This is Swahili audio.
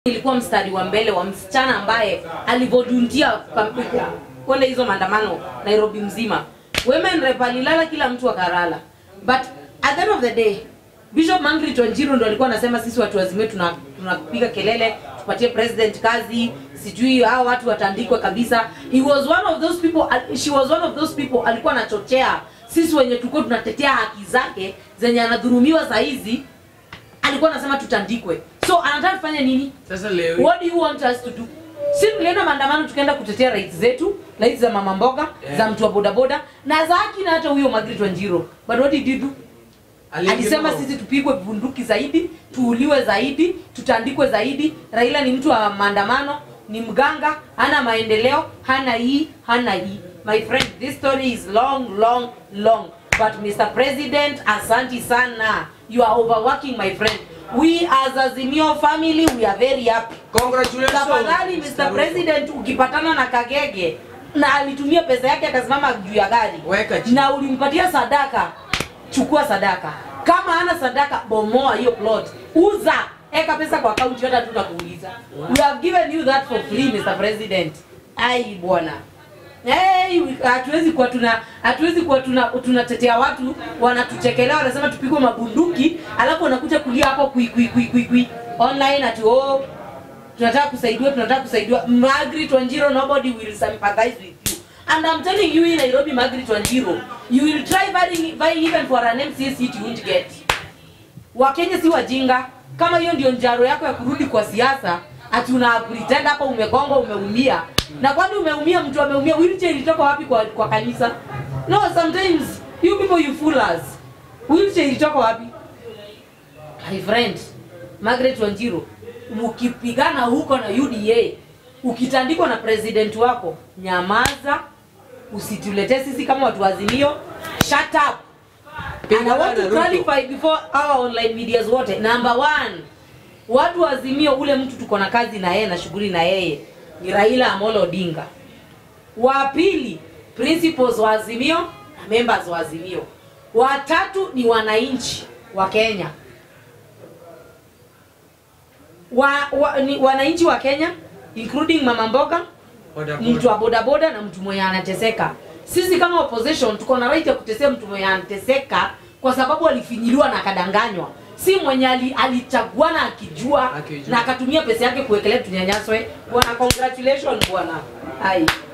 ilikuwa mstari wa mbele wa msichana ambaye alivodundia kwenda hizo maandamano Nairobi mzima. Women rep alilala, kila mtu akarala, but at the end of the day Bishop Mangrit Wanjiru ndo alikuwa anasema sisi watu wazime tuna tunapiga kelele tupatie president kazi, sijui hao watu watandikwe kabisa. He was one of those people, she was one of those people alikuwa anachochea sisi wenye tulikuwa tunatetea haki zake zenye anadhurumiwa saa hizi, alikuwa anasema tutandikwe. So anataka tufanye nini? Sasa leo What do you want us to do? Si tulienda maandamano tukaenda kutetea rights zetu, rights za mama mboga, Yeah. za mtu wa bodaboda na za haki na hata huyo Margaret Wanjiru. But what did you do? Alisema sisi tupigwe bunduki zaidi, tuuliwe zaidi, tutandikwe zaidi. Raila ni mtu wa maandamano, ni mganga, hana maendeleo, hana hii, hana hii. My friend, this story is long, long, long. But Mr. President, asanti sana. You are overworking, my friend. We as Azimio family, we are very happy. Congratulations. Tafadhali Mr. President, ukipatana na Kagege na alitumia pesa yake akasimama juu ya gari Weka chini. na ulimpatia sadaka, chukua sadaka. Kama hana sadaka, bomoa hiyo plot, uza, eka pesa kwa akaunti, hata tutakuuliza. We have given you that for free Mr. President. Ai bwana. Hey, hatuwezi kuwa tuna hatuwezi kuwa tuna tunatetea watu wanatuchekelea wanasema tupigwe mabunduki alafu wanakuja kulia hapo kui kui kui kui, kui. online ati oh tunataka kusaidiwa tunataka kusaidiwa Margaret Wanjiro nobody will sympathize with you and I'm telling you in Nairobi Margaret Wanjiro you will try vying, vying even for an MCA seat you won't get Wakenya si wajinga kama hiyo ndio njaro yako ya kurudi kwa siasa ati una pretend hapa umegongwa umeumia na kwani umeumia mtu ameumia wheelchair ilitoka wapi kwa, kwa kanisa no sometimes you people you fool us wheelchair ilitoka wapi my friend Margaret Wanjiru mkipigana huko na UDA ukitandikwa na president wako nyamaza usituletee sisi kama watu wa azimio shut up and I want to Ruto. clarify before our online medias wote number one watu wa azimio ule mtu tuko na kazi na yeye na shughuli na yeye ni Raila Amolo Odinga wa pili principals wa azimio na members wa azimio watatu ni wananchi wa Kenya wa, wa, ni wananchi wa Kenya including mama mboga mtu wa bodaboda na mtu mwenye anateseka. Sisi kama opposition tuko na right ya kutetea mtu mwenye anateseka kwa sababu alifinyiliwa na akadanganywa, si mwenye ali, alichaguana akijua Akijua. na akatumia pesa yake kuwekelea tunyanyaswe. Bwana, congratulations bwana. Hai.